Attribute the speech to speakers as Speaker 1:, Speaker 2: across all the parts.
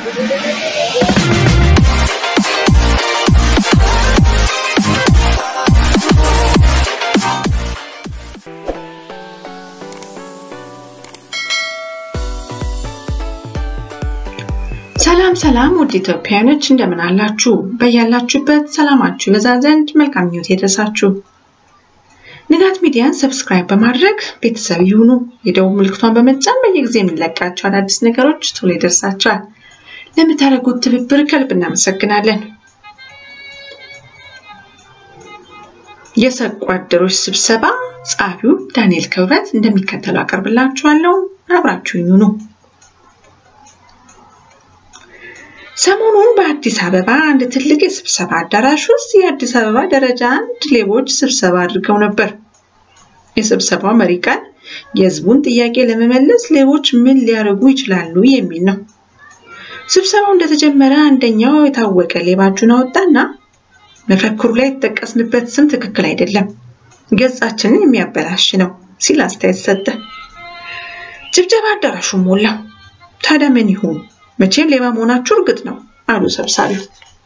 Speaker 1: ሰላም ሰላም ውድ ኢትዮጵያውያኖች እንደምን አላችሁ? በያላችሁበት ሰላማችሁ ይበዛ ዘንድ መልካም ምኞት ይድረሳችሁ። ንጋት ሚዲያን ሰብስክራይብ በማድረግ ቤተሰብ ይሁኑ። የደቡብ ምልክቷን በመጫን በየጊዜ የሚለቃቸው አዳዲስ ነገሮች ቶሎ ይደርሳቸዋል። ለምታደርጉት ትብብር ከልብ እናመሰግናለን። የሰቁ አደሮች ስብሰባ ጸሐፊው ዳንኤል ክብረት እንደሚከተለው አቀርብላችኋለሁ። አብራችሁ ይሁኑ። ሰሞኑን በአዲስ አበባ አንድ ትልቅ የስብሰባ አዳራሽ ውስጥ የአዲስ አበባ ደረጃ አንድ ሌቦች ስብሰባ አድርገው ነበር። የስብሰባው መሪ ቃል የሕዝቡን ጥያቄ ለመመለስ ሌቦች ምን ሊያደርጉ ይችላሉ የሚል ነው። ስብሰባው እንደተጀመረ አንደኛው የታወቀ ሌባ እጁን አወጣና መፈክሩ ላይ የተጠቀስንበት ስም ትክክል አይደለም፣ ገጻችንን የሚያበላሽ ነው ሲል አስተያየት ሰጠ። ጭብጨባ አዳራሹ ሞላው። ታዲያ ምን ይሁን? መቼም ሌባ መሆናችሁ እርግጥ ነው አሉ ሰብሳቢው።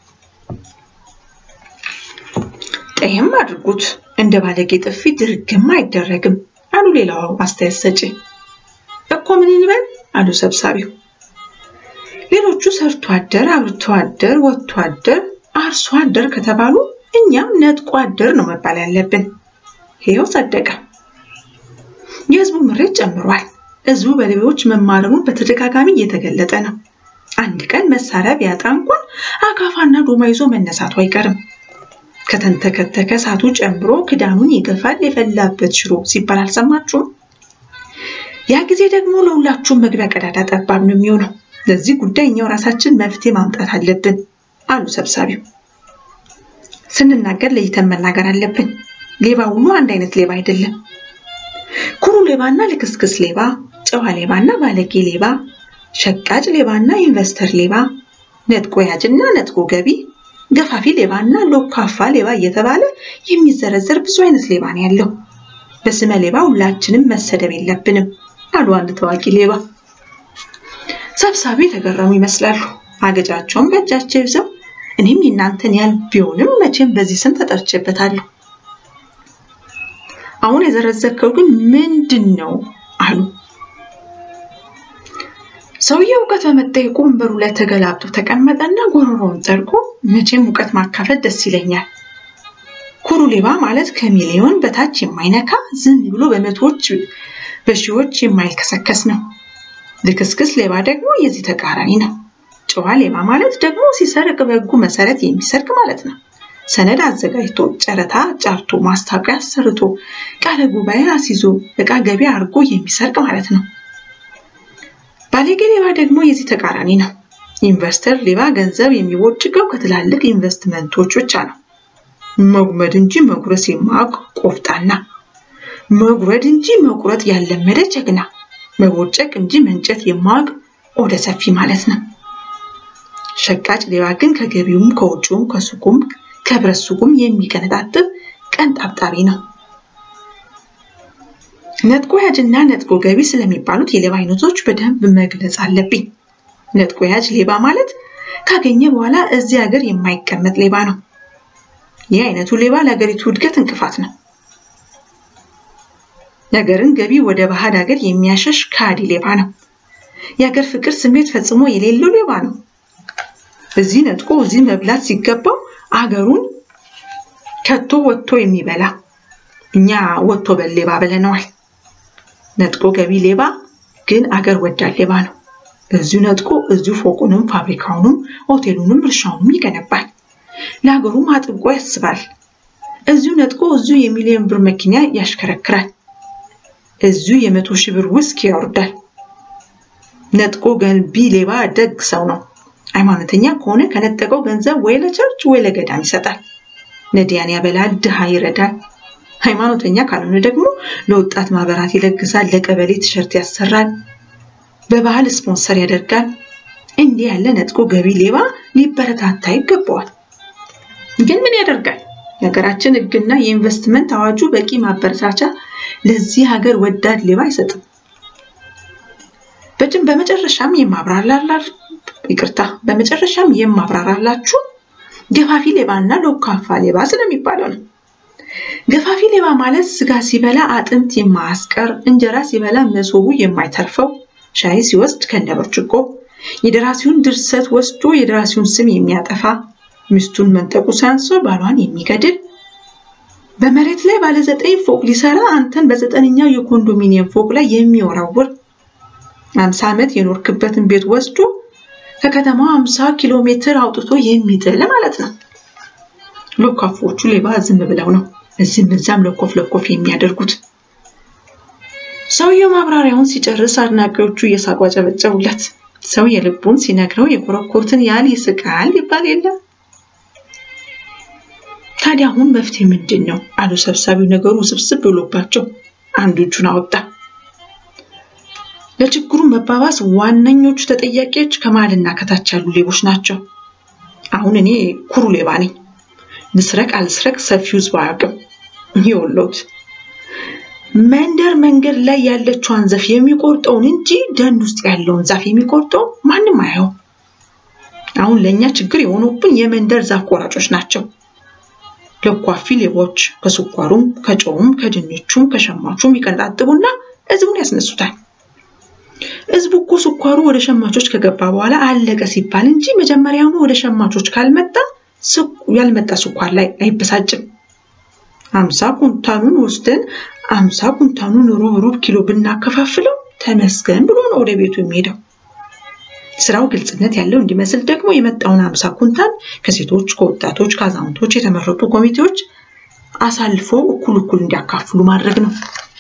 Speaker 1: ጠይም አድርጉት እንደ ባለጌ ጥፊ ድርግም አይደረግም አሉ ሌላው አስተያየት ሰጪ። እኮ ምን እንበል አሉ ሰብሳቢው። ሌሎቹ ሰርቶ አደር፣ አብርቶ አደር፣ ወጥቶ አደር፣ አርሶ አደር ከተባሉ እኛም ነጥቆ አደር ነው መባል ያለብን። ይኸው ጸደቀ። የህዝቡ ምሬት ጨምሯል። ህዝቡ በሌቦች መማረሩን በተደጋጋሚ እየተገለጠ ነው። አንድ ቀን መሳሪያ ቢያጣ እንኳን አካፋና ዶማ ይዞ መነሳቱ አይቀርም። ከተንተከተከ እሳቱ ጨምሮ ክዳኑን ይገፋል የፈላበት ሽሮ ሲባል አልሰማችሁም? ያ ጊዜ ደግሞ ለሁላችሁም መግቢያ ቀዳዳ ጠባብ ነው የሚሆነው። ለዚህ ጉዳይ እኛው ራሳችን መፍትሄ ማምጣት አለብን አሉ ሰብሳቢው። ስንናገር ለይተን መናገር አለብን። ሌባ ሁሉ አንድ አይነት ሌባ አይደለም። ኩሩ ሌባና ልክስክስ ሌባ፣ ጨዋ ሌባና ባለጌ ሌባ፣ ሸቃጭ ሌባና ኢንቨስተር ሌባ፣ ነጥቆ ያጅና ነጥቆ ገቢ፣ ገፋፊ ሌባና ሎካፋ ሌባ እየተባለ የሚዘረዘር ብዙ አይነት ሌባ ነው ያለው። በስመ ሌባ ሁላችንም መሰደብ የለብንም አሉ አንድ ታዋቂ ሌባ። ሰብሳቢ የተገረሙ ይመስላሉ። አገጫቸውን በእጃቸው ይዘው እኔም የእናንተን ያህል ቢሆንም መቼም በዚህ ስም ተጠርቼበታለሁ። አሁን የዘረዘርከው ግን ምንድን ነው አሉ። ሰውየው እውቀት በመጠየቁ ወንበሩ ላይ ተገላብጦ ተቀመጠና ጎሮሮውን ጠርጎ መቼም እውቀት ማካፈል ደስ ይለኛል። ኩሩ ሌባ ማለት ከሚሊዮን በታች የማይነካ ዝም ብሎ በመቶዎች በሺዎች የማይከሰከስ ነው። ልክስክስ ሌባ ደግሞ የዚህ ተቃራኒ ነው። ጨዋ ሌባ ማለት ደግሞ ሲሰርቅ በሕጉ መሰረት የሚሰርቅ ማለት ነው። ሰነድ አዘጋጅቶ ጨረታ ጫርቶ ማስታወቂያ አሰርቶ ቃለ ጉባኤ አስይዞ እቃ ገቢ አድርጎ የሚሰርቅ ማለት ነው። ባለጌ ሌባ ደግሞ የዚህ ተቃራኒ ነው። ኢንቨስተር ሌባ ገንዘብ የሚቦጭቀው ከትላልቅ ኢንቨስትመንቶች ብቻ ነው። መጉመድ እንጂ መጉረስ የማያውቅ ቆፍጣና፣ መጉረድ እንጂ መቁረጥ ያለመደ ጀግና፣ መቦጨቅ እንጂ መንጨት የማያውቅ ኦደ ሰፊ ማለት ነው። ሸቃጭ ሌባ ግን ከገቢውም ከውጭውም ከሱቁም ከብረት ሱቁም የሚቀነጣጥብ ቀን ጣብጣቢ ነው። ነጥቆ ያጅና ነጥቆ ገቢ ስለሚባሉት የሌባ አይነቶች በደንብ መግለጽ አለብኝ። ነጥቆ ያጅ ሌባ ማለት ካገኘ በኋላ እዚህ ሀገር የማይቀመጥ ሌባ ነው። ይህ አይነቱ ሌባ ለሀገሪቱ እድገት እንቅፋት ነው። የሀገርን ገቢ ወደ ባዕድ ሀገር የሚያሸሽ ከሃዲ ሌባ ነው። የሀገር ፍቅር ስሜት ፈጽሞ የሌለው ሌባ ነው። እዚህ ነጥቆ እዚህ መብላት ሲገባው አገሩን ከቶ ወጥቶ የሚበላ እኛ ወጥቶ በል ሌባ ብለነዋል። ነጥቆ ገቢ ሌባ ግን አገር ወዳድ ሌባ ነው። እዚሁ ነጥቆ እዚሁ ፎቁንም ፋብሪካውንም ሆቴሉንም እርሻውንም ይገነባል። ለሀገሩም አጥብቆ ያስባል። እዚሁ ነጥቆ እዚሁ የሚሊዮን ብር መኪና ያሽከረክራል። እዚሁ የመቶ ሺህ ብር ውስኪ ያወርዳል። ነጥቆ ገንቢ ሌባ ደግ ሰው ነው። ሃይማኖተኛ ከሆነ ከነጠቀው ገንዘብ ወይ ለቸርች ወይ ለገዳም ይሰጣል። ነዳያን ያበላል፣ ድሃ ይረዳል። ሃይማኖተኛ ካልሆነ ደግሞ ለወጣት ማህበራት ይለግሳል፣ ለቀበሌ ቲሸርት ያሰራል፣ በባህል ስፖንሰር ያደርጋል። እንዲህ ያለ ነጥቆ ገቢ ሌባ ሊበረታታ ይገባዋል። ግን ምን ያደርጋል? የሀገራችን ሕግና የኢንቨስትመንት አዋጁ በቂ ማበረታቻ ለዚህ ሀገር ወዳድ ሌባ አይሰጥም። በመጨረሻም ይቅርታ። በመጨረሻም የማብራራላችሁ ገፋፊ ሌባና ሎካፋ ሌባ ስለሚባለው ነው። ገፋፊ ሌባ ማለት ስጋ ሲበላ አጥንት የማያስቀር፣ እንጀራ ሲበላ መሶቡ የማይተርፈው፣ ሻይ ሲወስድ ከነ ብርጭቆ የደራሲውን ድርሰት ወስዶ የደራሲውን ስም የሚያጠፋ፣ ሚስቱን መንጠቁ ሳያንሰው ባሏን የሚገድል፣ በመሬት ላይ ባለ ዘጠኝ ፎቅ ሊሰራ አንተን በዘጠነኛው የኮንዶሚኒየም ፎቅ ላይ የሚወረውር፣ አምሳ ዓመት የኖርክበትን ቤት ወስዶ ከከተማው አምሳ ኪሎ ሜትር አውጥቶ የሚጥል ማለት ነው። ሎካፎቹ ሌባ ዝም ብለው ነው እዚህም እዛም ለኮፍ ለኮፍ የሚያደርጉት። ሰውየው ማብራሪያውን ሲጨርስ አድናቂዎቹ እየሳቁ አጨበጨቡለት። ሰው የልቡን ሲነግረው የኮረኮርትን ያህል ይስቃል ይባል የለም። ታዲያ አሁን መፍትሄ ምንድን ነው አሉ ሰብሳቢው። ነገሩ ስብስብ ብሎባቸው አንዱ እጁን አወጣ። ለችግሩ መባባስ ዋነኞቹ ተጠያቂዎች ከመሀልና ከታች ያሉ ሌቦች ናቸው። አሁን እኔ ኩሩ ሌባ ነኝ። ንስረቅ አልስረቅ ሰፊው ህዝብ አያውቅም። ይኸውልዎት መንደር መንገድ ላይ ያለችዋን ዛፍ የሚቆርጠውን እንጂ ደን ውስጥ ያለውን ዛፍ የሚቆርጠው ማንም አያየው። አሁን ለእኛ ችግር የሆኑብን የመንደር ዛፍ ቆራጮች ናቸው። ለኳፊ ሌቦች ከስኳሩም ከጨውም ከድንቹም ከሸማቹም ይቀንጣጥቡና ህዝቡን ያስነሱታል። ህዝቡ እኮ ስኳሩ ወደ ሸማቾች ከገባ በኋላ አለቀ ሲባል እንጂ መጀመሪያውኑ ወደ ሸማቾች ካልመጣ ያልመጣ ስኳር ላይ አይበሳጭም። አምሳ ኩንታኑን ወስደን አምሳ ኩንታኑን ሩብ ሩብ ኪሎ ብናከፋፍለው ተመስገን ብሎ ነው ወደ ቤቱ የሚሄደው። ስራው ግልጽነት ያለው እንዲመስል ደግሞ የመጣውን አምሳ ኩንታን ከሴቶች፣ ከወጣቶች፣ ከአዛውንቶች የተመረጡ ኮሚቴዎች አሳልፎ እኩል እኩል እንዲያካፍሉ ማድረግ ነው።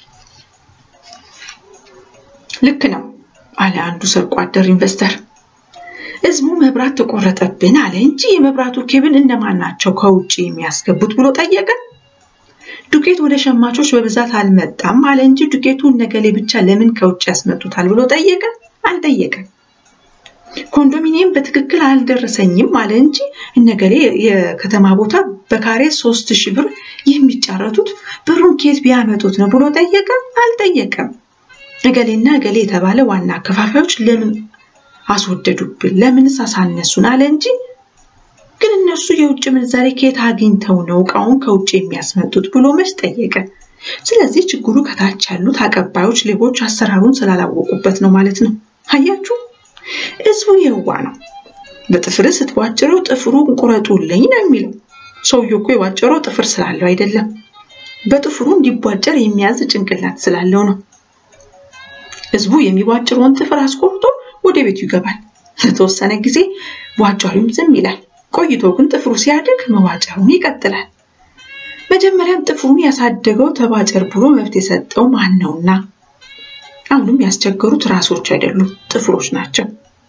Speaker 1: ልክ ነው አለ አንዱ ሰርቆ አደር ኢንቨስተር። ህዝቡ መብራት ተቆረጠብን አለ እንጂ የመብራቱ ኬብል እነማን ናቸው ከውጭ የሚያስገቡት ብሎ ጠየቀ። ዱቄት ወደ ሸማቾች በብዛት አልመጣም አለ እንጂ ዱቄቱ እነገሌ ብቻ ለምን ከውጭ ያስመጡታል ብሎ ጠየቀ። አልጠየቀም። ኮንዶሚኒየም በትክክል አልደረሰኝም አለ እንጂ እነገሌ የከተማ ቦታ በካሬ ሶስት ሺህ ብር የሚጫረቱት ብሩን ኬት ቢያመጡት ነው ብሎ ጠየቀ። አልጠየቀም። እገሌና እገሌ የተባለ ዋና አከፋፋዮች ለምን አስወደዱብን? ለምንስ አሳነሱን? አለ እንጂ ግን እነሱ የውጭ ምንዛሬ ከየት አግኝተው ነው እቃውን ከውጭ የሚያስመጡት ብሎ መች ጠየቀ። ስለዚህ ችግሩ ከታች ያሉት አቀባዮች፣ ሌቦች አሰራሩን ስላላወቁበት ነው ማለት ነው። አያችሁ፣ ህዝቡ የዋ ነው። በጥፍር ስትቧጭረው ጥፍሩ ቁረጡልኝ ነው የሚለው። ሰውየው እኮ የቧጨረው ጥፍር ስላለው አይደለም፣ በጥፍሩ እንዲቧጨር የሚያዝ ጭንቅላት ስላለው ነው። ህዝቡ የሚቧጭረውን ጥፍር አስቆርጦ ወደ ቤቱ ይገባል። ለተወሰነ ጊዜ ቧጫሪውም ዝም ይላል። ቆይቶ ግን ጥፍሩ ሲያድግ መዋጨሩን ይቀጥላል። መጀመሪያም ጥፍሩን ያሳደገው ተባጨር ብሎ መብት የሰጠው ማን ነውና? አሁንም ያስቸገሩት ራሶች አይደሉም ጥፍሮች ናቸው።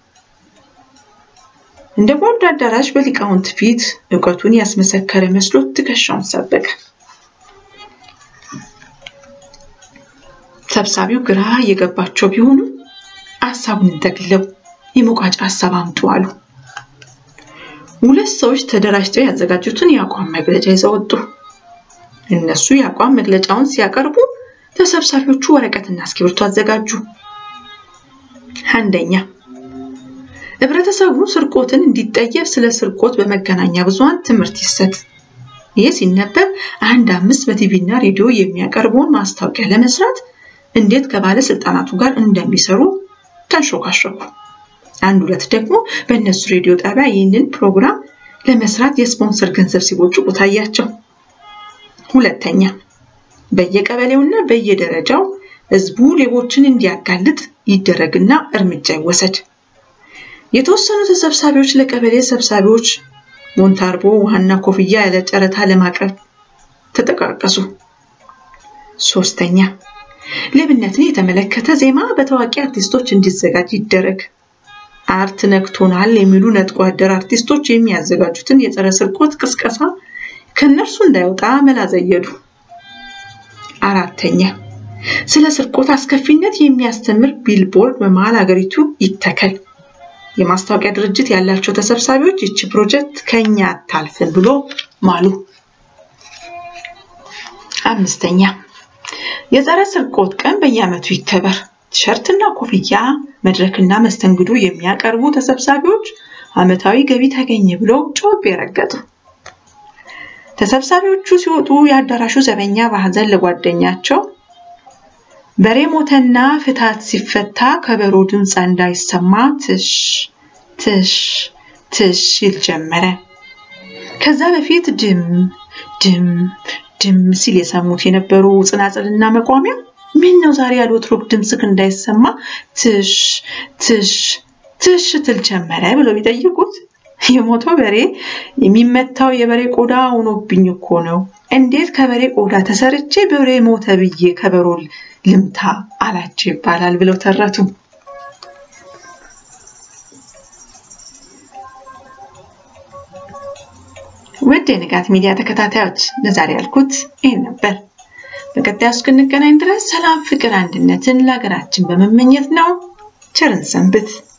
Speaker 1: እንደ ቦርድ አዳራሽ በሊቃውንት ፊት እውቀቱን ያስመሰከረ መስሎት ትከሻውን ሰበቀ። ሰብሳቢው ግራ እየገባቸው ቢሆኑ ሀሳቡን ጠቅልለው የመቋጫ ሀሳብ አምጡ አሉ። ሁለት ሰዎች ተደራጅተው ያዘጋጁትን የአቋም መግለጫ ይዘው ወጡ። እነሱ የአቋም መግለጫውን ሲያቀርቡ ተሰብሳቢዎቹ ወረቀትና እስክሪብቶ አዘጋጁ። አንደኛ ህብረተሰቡ ስርቆትን እንዲጠየፍ ስለ ስርቆት በመገናኛ ብዙኃን ትምህርት ይሰጥ። ይህ ሲነበብ አንድ አምስት በቲቪ እና ሬዲዮ የሚያቀርበውን ማስታወቂያ ለመስራት እንዴት ከባለስልጣናቱ ጋር እንደሚሰሩ ተንሾካሾኩ። አንድ ሁለት ደግሞ በእነሱ ሬዲዮ ጣቢያ ይህንን ፕሮግራም ለመስራት የስፖንሰር ገንዘብ ሲቦጭቁ ታያቸው። ሁለተኛ በየቀበሌውና በየደረጃው ህዝቡ ሌቦችን እንዲያጋልጥ ይደረግና እርምጃ ይወሰድ። የተወሰኑ ተሰብሳቢዎች ለቀበሌ ሰብሳቢዎች ሞንታርቦ ውሃና ኮፍያ ያለ ጨረታ ለማቅረብ ተጠቃቀሱ። ሶስተኛ ሌብነትን የተመለከተ ዜማ በታዋቂ አርቲስቶች እንዲዘጋጅ ይደረግ። አርት ነክቶናል የሚሉ ነጥቆ አደር አርቲስቶች የሚያዘጋጁትን የጸረ ስርቆት ቅስቀሳ ከእነርሱ እንዳይወጣ መላ ዘየዱ። አራተኛ ስለ ስርቆት አስከፊነት የሚያስተምር ቢልቦርድ በመሀል ሀገሪቱ ይተከል። የማስታወቂያ ድርጅት ያላቸው ተሰብሳቢዎች ይቺ ፕሮጀክት ከኛ አታልፍን ብሎ ማሉ። አምስተኛ የጸረ ስርቆት ቀን በየዓመቱ ይከበር። ቲሸርትና ኮፍያ፣ መድረክና መስተንግዶ የሚያቀርቡ ተሰብሳቢዎች ዓመታዊ ገቢ ተገኘ ብለው ጮቤ ረገጡ። ተሰብሳቢዎቹ ሲወጡ የአዳራሹ ዘበኛ በሐዘን ለጓደኛቸው በሬ ሞተና ፍታት ሲፈታ ከበሮ ድምፅ እንዳይሰማ ትሽ ትሽ ትሽ ይል ጀመረ። ከዛ በፊት ድም ድም ድም ሲል የሰሙት የነበሩ ጽናጽልና መቋሚያ ምን ነው ዛሬ ያለ ወትሮክ ድምፅክ እንዳይሰማ ትሽ ትሽ ትሽ ትል ጀመረ ብለው ቢጠይቁት የሞተው በሬ የሚመታው የበሬ ቆዳ ሆኖብኝ እኮ ነው። እንዴት ከበሬ ቆዳ ተሰርቼ በሬ ሞተ ብዬ ከበሮ ልምታ አላቸው ይባላል ብለው ተረቱ። ውድ የንጋት ሚዲያ ተከታታዮች ለዛሬ ያልኩት ይህን ነበር። በቀጣዩ እስክንገናኝ ድረስ ሰላም፣ ፍቅር፣ አንድነትን ለሀገራችን በመመኘት ነው። ቸርን ሰንብት።